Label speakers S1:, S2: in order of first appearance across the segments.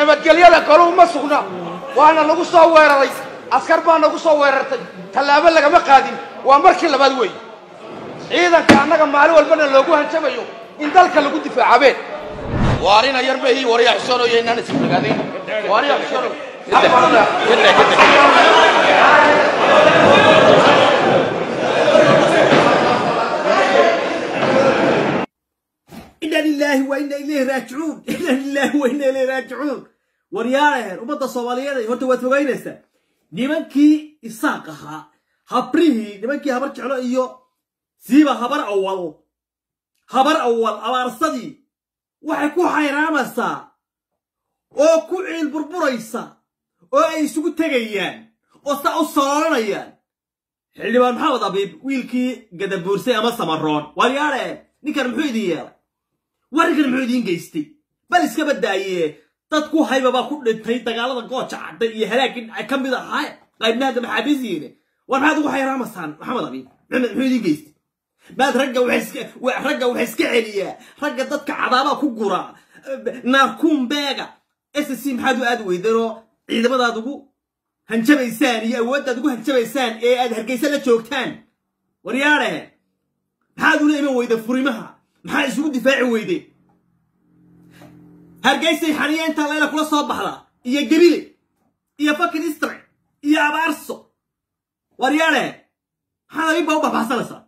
S1: nabadgelyada galuhu ma sugna waana lagu soo weeraray askar baa nagu soo weerartay tallaabo lagama qaadin waa markii labaad weeye ciidanka annaga maalin walbana loogu hanjabayo in dalka lagu difaacabeen waarina yar mehi warya xusoonoyo inaan isfagaadayn waarya xusoonoy
S2: ina lilaahi wa ina ilayhi raajicuun ina lilaahi wa ina ilayhi raajicuun waryaalaheer ummadda soomaaliyeed horta waad fogaynaysaa nimankii isaaq ahaa habrihii nimankii habar jeclo iyo siiba habar awal habar awal abaarsadii waxay ku xayraamaysaa oo ku ciil burburaysa oo ay isugu tegayaan oo saa u sololanayaan xildhibaan maxamed abiib wiilkii gadabuursay ama samaroon waryaalaheer ninkan muxuu idin yeelay warrinkan muxuu idiin geystay bal iska baddaayee dad ku hayba baa ku dhintay dagaalada gooja cadda iyo halaagii dhacay ka mid ahaa qaybnaada maxaabiisiine war maxaad ugu xayraamaysaan maxamed abiib muxuu idiin geystay maad ragga ragga waxa iska celiyaa ragga dadka cadaabaa ku gura naarkuumbeega s c maxaad u aad weydanoo ciidamadaad ugu hanjabaysaan iyo awooddaad ugu hanjabaysaan ee aad hargaysa la joogtaan waryaadhe maxaad ula iman weyda furimaha maxaa isugu difaaci weyde hargaysay xaniya intaa layla kula soo baxda iyo gebile iyo fakin istre iyo abaarso waryaadhe maxaad abiib baa u baxbaxsanaysaa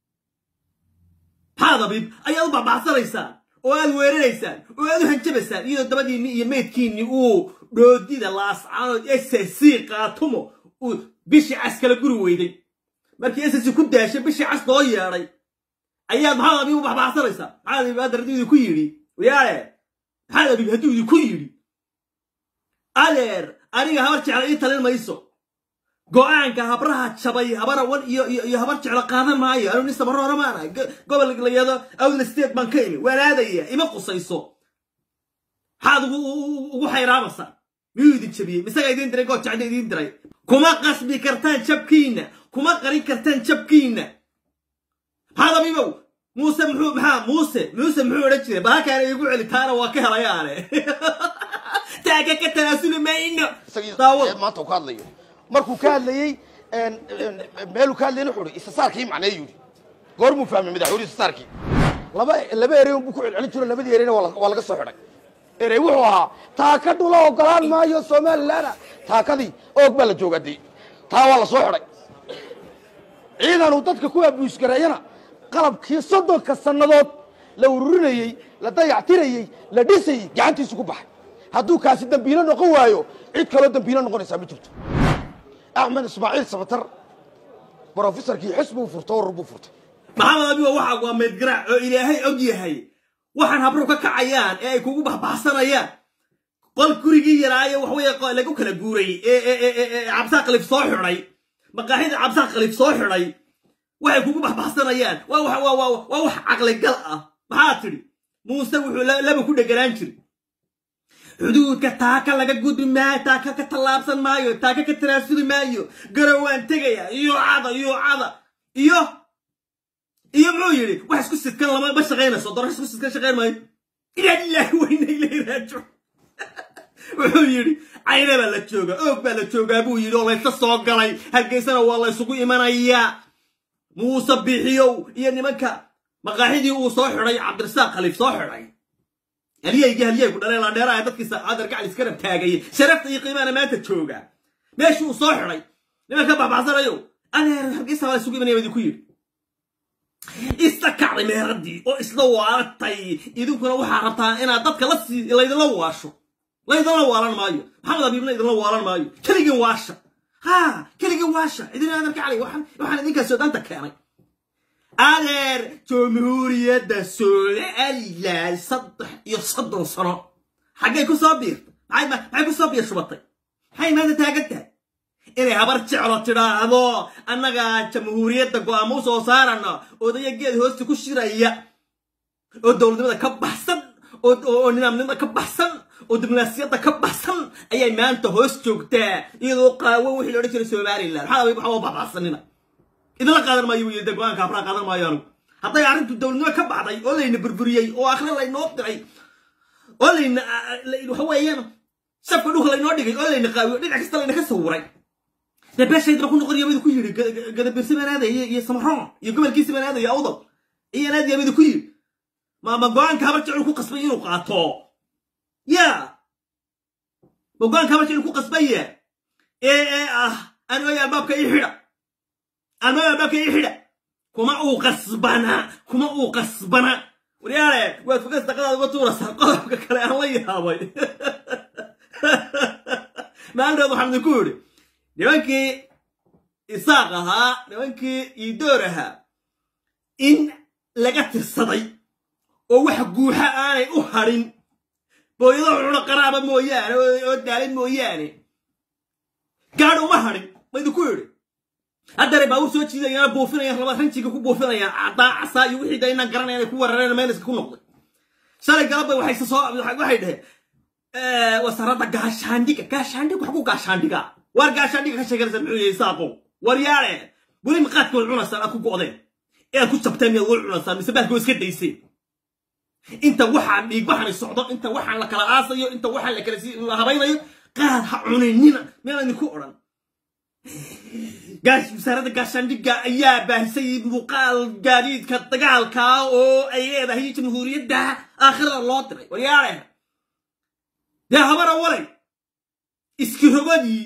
S2: maxaad abiib ayaad u baxbaxsanaysaan oo aad weeraraysaan oo aad u hanjabaysaan iyadoo dabadiinni iyo meydkiinni uu dhoodida laascaanood s c qaatumo uu bishii cas kala guri weyday markii s c ku daashay bishii cas loo yeedhay ayaad maxaad abiib u baxbaxsanaysaa maxaad abiib aad hadduu idinku yidhi wayaale maxaad abiib hadduu idinku yidhi adeer aniga habar jecla ii talin mayso go'aanka habraha jabay habar awan iyo iyo habar jeclo qaadan maayo anu nin samaroona maana gobol layado awdla state baan ka imi waan aadaya ima qusayso maxaad ugu xayraamaysaa miyuu idin jabiyey misaga idiin diray good jecda idiin diray kuma qasbi kartaan jabkiinna kuma qarin kartaan jabkiinna maxaad abiibow muuse muxuu maxaa muuse muuse muxuu odhan jiray bahalkaana iigu celi taana waa ka helayaane taaga ka tanaasuli mayno
S1: maanta uu ka hadlayo markuu ka hadlayey meeluu ka hadlayna wuxuu ihi isasaarkii macnee yidhi goormuu fahmay madaxweyne isasaarkii laba laba erey unbuu ku celcelin jiro labadii ereyna waa laga soo xidhay erey wuxuu ahaa taaka dhula ogolaan maayo somalilandna taakadii oog baa la joogaa dee taa waa la soo xidhay ciidanuu dadka ku abuusgareeyana qalabkii soddonka sannadood la ururinayey la dayactirayey la dhisayey gacantiisu ku baxay hadduu kaasi dambiilo noqon waayo cid kaloo dambiilo noqonaysaa ma jirto axmed ismaaciil sabatar brofesorkii xisbuu furtay urur buu furtay
S2: maxamed abiba waxa waa meydgaraac oo ilaahay og yahay waxaan habru ka kacayaan ee ay kugu baxbaxsanayaan qol gurigii yaraaye waxweye lagu kala guuray ee cabsaa qalif soo xidhay maqaaxida cabsaa qalif soo xidhay waxay kugu baxbaxsanayaan waa wax caqligal ah maxaa tidhi muuse wuxuu laba ku dheganaan jiri xuduudka taaka laga gudbi maayo taaka ka tallaabsan maayo taaka ka tanaasuli maayo garow waan tegaya iyo cada iyo cada iyo iyo muxuu yidhi wax isku sidkan lama ma shaqaynayso dorash isku sidkan shaqayn maayo ilaa lilaahi wayna ilay raajo wuxuu yidhi cayna baa la joogaa oog baa la joogaa buu yidhi oo laysa soo galay hargeysana waa la ysugu imanayaa muuse bixiyow iyo nimanka maqaaxidii uu soo xidhay cabdirasaaq khaliif soo xidhay haliyaygi haliyaygu dhalee laandheeraha dadkiisa adar gacal iska rab taagayay sharafta iyo qiimaana maanta jooga meeshii uu soo xidhay nimanka baxbaxsanayo adeer hargeysa baa isugu imanaya idinku yidhi isla kacday meeradii oo isla waalatay idinkuna waxaa rabtaa inaad dadka la sii laydinla waasho laydinla waalan maayo maxamed abiibna idinla waalan maayo keligin waasha ha keligin waasha idin adar gacalay waxaan idinkaas soodanta keenay adeer jamhuuriyadda somalilan saddex iyo soddon sano xaggay ku soo biirtay maxay ku soo biir shubatay maxay maanta taagan tahay inay habar jeclo tidhaahdo annagaa jamhuuriyadda go'aamo u soo saarana odaya geed hoosta ku shiraya oo dowladnimada ka baxsan oo nidaamnimada ka baxsan oo diblomaasiyadda ka baxsan ayay maanta hoos joogtaa iyadoo qaawo wixii la odhan jiray somalilan maxaa waxba baxbaxsanina idinla qaadan maayo wiil de go-aanka habraa qaadan maayo anigu hadday arrintu dowladnimo ka baxday oo layna burburiyey oo akhre laynoo diray oo layna waxa weeyaan safka dhulka laynoo dhigay oo layna qaawiyo dhinac kasta layna ka sawiray dee beeshaydna ku noqon yabadu ku yidhi gadabirsi baan aadaya iyo samaroon iyo gobolkiisi baan aadaya awdal iyaan aad yabadu ku yidhi maama go-aanka habar jecel ku qasbay inuu qaato ya ma go-aanka habar jecel ku qasbaya ee ee ah anooy albaabka ii xidha anooy albaabka ii xidha kuma uu qasbana kuma uu qasbana waryaale waad fogas daqadaada uga tuuraysaa qodobka kale aan la yaabay maalinteed waxaan idinku yidhi nimankii isaaq ahaa nimankii iidoor ahaa in laga tirsaday oo wax guuxa aanay u hadhin booyado cuna qaraaba mooyaane oo daalay mooyaane gaadh uma hadhin ma idinku yidhi haddana baabur soo jiidayana buufinayaan raba ranjiga ku buufinayaan caddaa casaa iyo wixii da inaan garanaya inay ku weerareen maynaska ku noqday shalay galabba waxay soo waxay dhaheen wasaaradda gaashaandhiga gaashaandhig wax ku gaashaandhiga waar gaashaandhiga ka sheeganaysa muxuu yahay saaqo war yaale weli maqaadka way cunaysaan aad ku go'deen ee aad ku jabteen miyaad way cunaysaan mise baadka way iska dayseen inta waxaan dhiigbaxani socdo inta waxaan la kala aasayo inta waxaan la kala la habaynayo qaad ha cuninina miyaan idinku odhan wasaaradda gaashaandhigga ayaa baahisay muuqaal gaadiidka dagaalka oo ay leedahay jamhuuriyadda aakhirada loo diray waryaale dee habara walay iskirogadii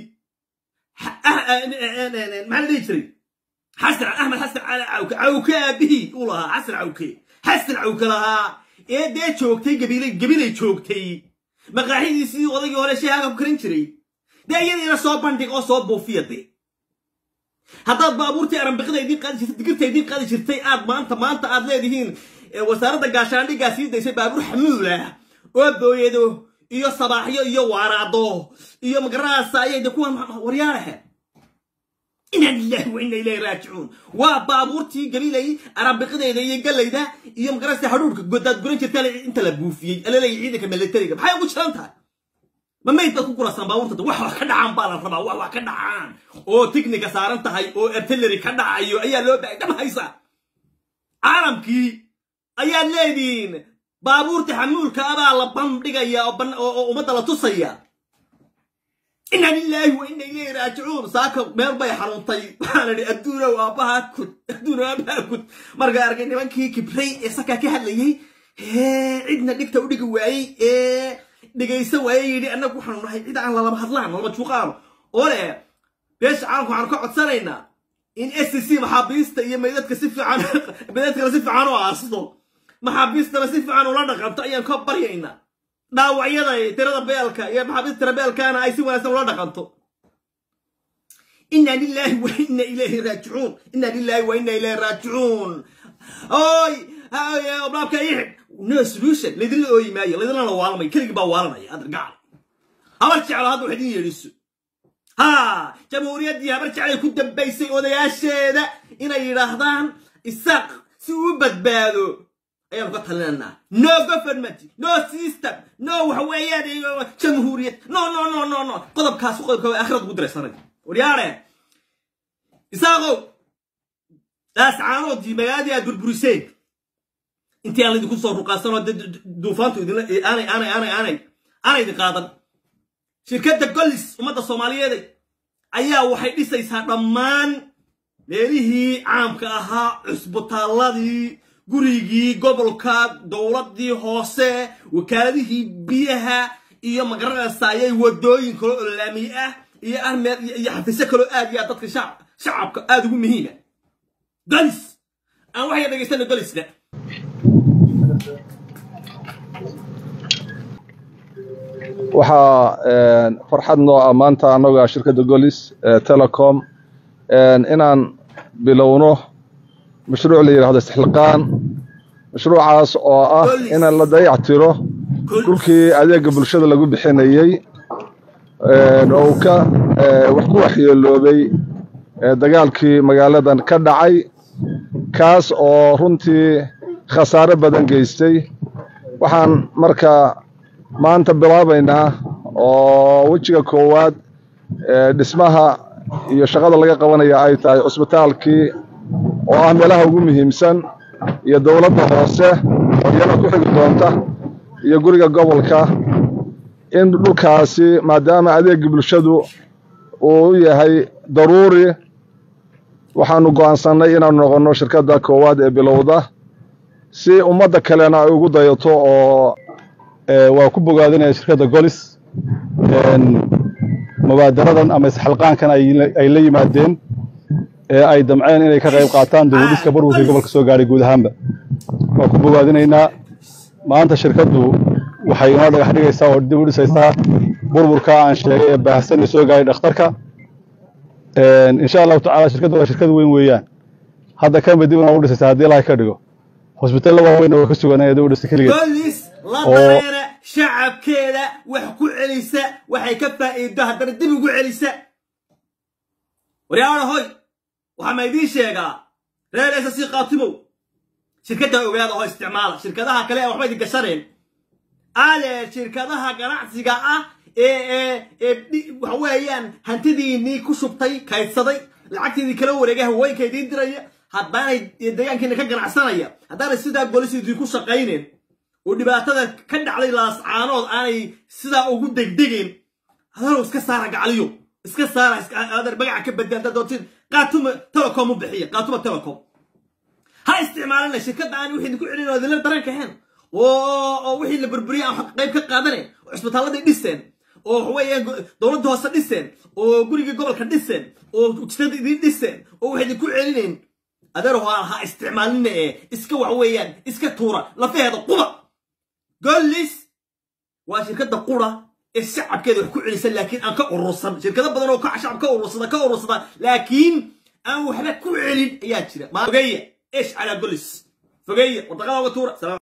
S2: maxaa la dhihi jiray xasan axmed xasan cali cawke cawke aabihii uu lahaa xasan cawke xasan cawke lahaa ee dee joogtay gabilay gabilay joogtay maqaaxidiisii odaygii hore sheehaga ku karin jiray dee iyadiina soo bandhig oo soo buufiya dee haddaad baabuurtii arambiqida idiin qaadi jirtay digirta idiin qaadi jirtay aad maanta maanta aad leedihiin wasaaradda gaashaandhiggaa sii daysay baabuur xamuul ah oo booyado iyo sabaaxyo iyo waaraado iyo magaranaasa ayay de kuwan waryaalahe inaa lillahi wa inna ilayhi raajicuun waa baabuurtii gabilay arambiqideeda iyo gallayda iyo magaranaasa hadhuurka godaad guran jirta inta la buufiyey alaleeya ciidanka milatariga maxay ugu jiran tahay ma mayd baad ku gurasaan baabuurta wax wax ka dhacaan baa la rabaa wax wax ka dhacaan oo tigniga saaran tahay oo artillery ka dhacayo ayaa loo baay dham haysa caalamkii ayaad leedihiin baabuurta xamuulka abaa la bandhigaya oo ummadda la tusaya inna lilaahi wa inna ilayhi raajicuun saaka meel bay xanuuntay waxaan idhi adduunow aabbaha kud adduunow aabbaha kud markaa arkay nimankii kibray ee sakaa ka hadlayey hee cidna dhigta u dhigi waayey ee dhegaysan waaye yidhi annagu waxaanu nahay cid aan lalama hadlaan lalama juuqaano oo leh beesha caalamka waxaanu ka codsanaynaa in s c maxaabiista iyo maydadka si fiican maydadkana si fiican u aasto maxaabiistana si fiican ula dhaqanto ayaan ka baryaynaa dhaawacyada tirada beelka iyo maxaabiista tira beelkaana ay si wanaagsan ula dhaqanto inna lillahi wa inna ilayhi raajicuun inna lillahi wa inna ilayhi raajicuun oy oblaabka ixid no solution laydinla ooyi maayo laydinla la waalamay keligii baa waalanaya adargacal habar jeclo hadda wax idin yeedhiso ha jamhuuriyaddii habar jeclay ku dambaysay odayaasheeda inay yidhaahdaan isaaq si uu badbaado ayaanu ka talinaynaa no government no system no waxa weeyaan jamhuuriyad no no no no no qodobkaas qodobka waa aakhirad ugu diraysanay waryaare isaaqow daas caanoodii magaaladii aad burburiseen intii aan laydinku soo ruqaasanoo duufaantu idinla aanay aanay aanay aanay aanay idin qaadan shirkadda gollis ummadda soomaaliyeed ayaa waxay dhisaysaa dhammaan meelihii caamka ahaa cusbitaalladii gurigii gobolka dowladdii hoose wakaaladihii biyaha iyo magaranaysa ayay wadooyin kaloo olaami ah iyo armeer iyo xafiisyo kaloo aad iyo aad dadka shacabka aad ugu muhiima golis aan waxay dhegaystana golisna
S3: waxaa farxad noo ah maanta annaga shirkadda golis telecom inaan bilowno mashruuc la yidhahdo istixliqaan mashruucaas oo ah inaan la dayac tiro dhulkii adeega bulshada lagu bixinayey oo uu ka wax ku waxyeeloobay dagaalkii magaaladan ka dhacay kaas oo runtii khasaare badan geystay waxaan marka maanta bilaabaynaa oo wejiga koowaad dhismaha iyo shaqada laga qabanaya ay tahay cusbitaalkii oo ah meelaha ugu muhiimsan iyo dowladda hoose oo iyana ku xigi doonta iyo guriga gobolka in dhulkaasi maadaama adeega bulshadu uu u yahay daruuri waxaanu go'aansannay inaanu noqonno shirkadda koowaad ee bilowda si ummadda kalena ay ugu dayato oo waa ku bogaadinaya shirkadda golis mubaadaradan ama isxalqaankan ay la yimaadeen ee ay damceen inay ka qayb qaataan dibudhiska burburkii gobolka soo gaadhay guud ahaanba waa ku bogaadinaynaa maanta shirkaddu waxay inoo dhagax dhigaysaa oo dib u dhisaysaa burburka aan sheegay ee baahsan ee soo gaadhay dhakhtarka insha allahu tacala shirkaddu waa shirkad weyn weeyaan hadda kanba dib inoo u dhisaysaa haddii ilahay ka dhigo hosbitalla waaweyn waa ka suganaya dib u dhisa keligeed
S2: bolis la dareera shacabkeeda wax ku celisa waxay ka faa'iido haddana dib ugu celisa waryaana hoy waxaa ma idiin sheegaa reer s c qaatimow shirkadda ogaada oo isticmaala shirkadaha kale ee waxba idin gashaneen adeer shirkadaha ganacsiga ah ee ee ee waxa weeyaan hantidiinii ku shubtay kaydsaday lacagtiidii kala wareegay haweenka idiin diraya haddaanay deegaankiina ka ganacsanaya haddaanay sidaa golis idinku shaqaynen oo dhibaatada ka dhacday laascaanood aanay sidaa ugu degdegeen adalow iska saara gacaliyo iska saara adeer magaca ka baddi haddaad doontiin qaatuma telecom u bixiya qaatuma telecom ha isticmaalina shirkadda aan wixii idinku celin oo idinla dareen kaheen oo wixii la burburiyay aan qayb ka qaadanayn oo cisbitaalladay dhiseen oo waxaweeyaan dowladda hoose dhiseen oo gurigii gobolka dhiseen oo jidada idiin dhiseen oo waxay idinku celinayn adeer ha isticmaalina ee iska wax weeyaan iska tuura lafaheeda quba gollis waa shirkadda qura ee shacabkeeda wax ku celisa laakiin aan ka urursan shirkado badan oo shacab ka urursada ka urursada laakiin aan waxba ku celin ayaa jira fogeeya ايش على قلس فوقيه وطغى وطورة